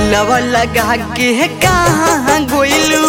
दिलवा लगा के कहाँ गोइलू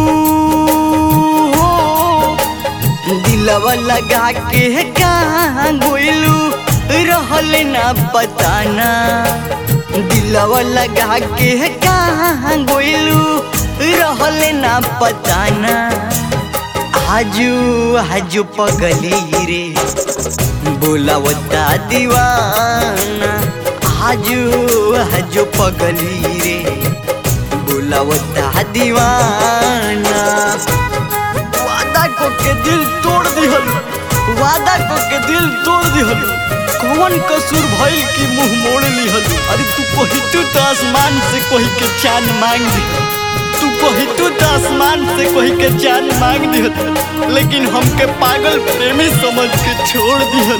दिलवा लगा के कहाँ गोइलू रहल ना बताना दिलवा लगा के कहाँ गोइलू रहल ना बताना आजू आजू पगली रे बोलावता दीवाना आजू आजू पगली रे बोलावता दीवाना वादा को के दिल तोड़ दिहल वादा को के दिल तोड़ दिहल कौन कसूर भइल की मुंह मोड़ लिहल अरे तू कही तू तो आसमान से कही के चांद मांग दी तू कही तू तो आसमान से कही के चांद मांग दिहल लेकिन हमके पागल प्रेमी समझ के छोड़ दिहल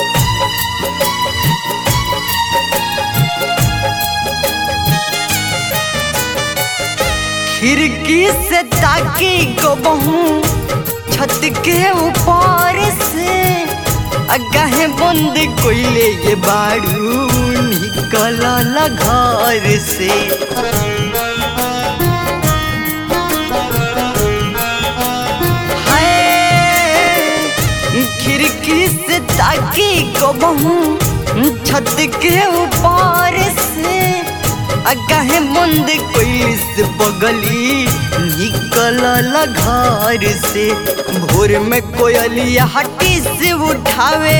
खिड़की से ताकी को बहू छत के ऊपर से अगाहे बंद कोइले ये बाड़ू निकल घर से हाय, खिड़की से ताकी को बहू छत के ऊपर से अगाहे बंद कोई से बगली निकल घर से भोर में कोयलिया हटी से उठावे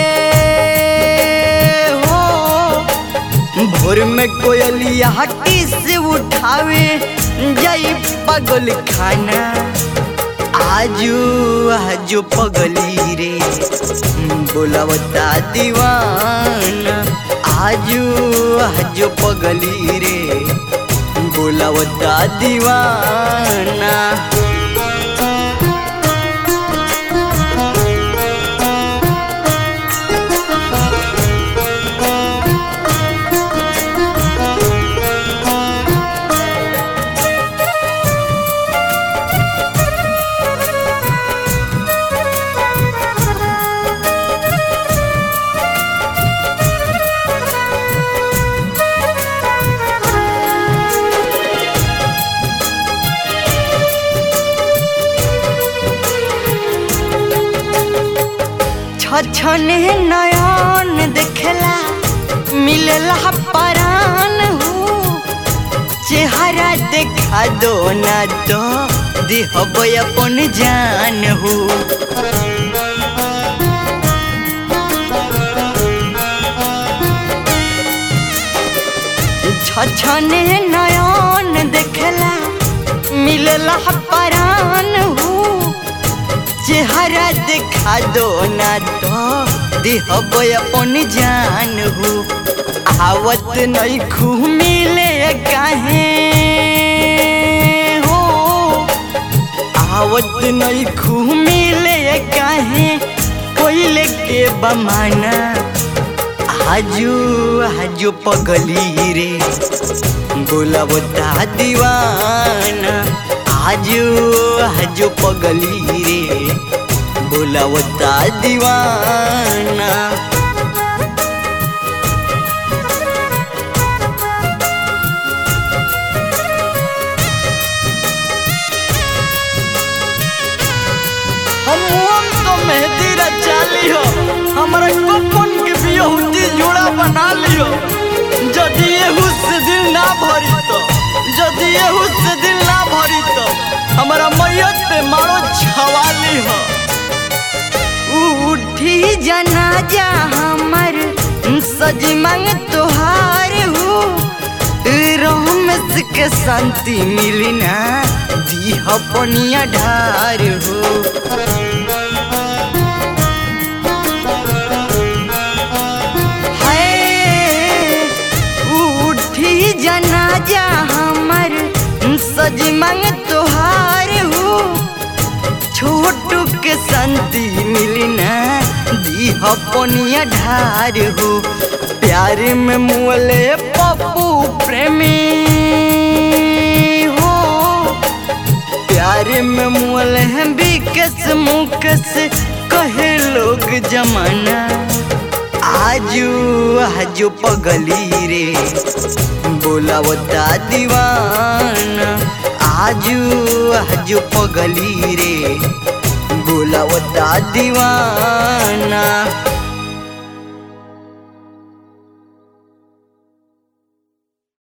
हो भोर में कोयलिया हटी से उठावे जाई पगल खाना आजू आजू पगली रे बोलावता दीवाना आजू आजू पगली रे बोलावता दीवाना छछने नयन देखला मिलला परान हो चेहरा देखा दो ना तो देहब अपन जान हो छछने नयन देखला मिलला परान हो चेहरा देखा दो ना तो देहब अपन जान हो आवत नहीं खू मिले काहे हो आवत नहीं खू मिले काहे कोइले के बमाना आजू आजू पगली रे बोलावता दीवाना आजू आजू पगली रे बोलावता दीवाना हम हम तो मेहंदी रचा लियो हमारा कपन के बियहुती जोड़ा बना लियो जदि एहू से दिल ना भरी तो जदि एहू से दिल ना भरी तो हमारा मैयत पे मारो छवाली हो उठी जनाजा हमर सजी मांग तोहार हो रोमस के शांति मिली ना दीह पनिया ढार हो हाय, उठी जनाजा हमर सजी मांग तोहार हो छोटू के शांति मिली ना दीह पनिया ढार हो प्यार में मुअले पप्पू प्रेमी हो प्यार में मुअल हैं बिकस मुकस कहे लोग जमाना आजू आजू पगली रे बोल बोलावता दीवाना आजू आजू पगली रे बोलावता दीवाना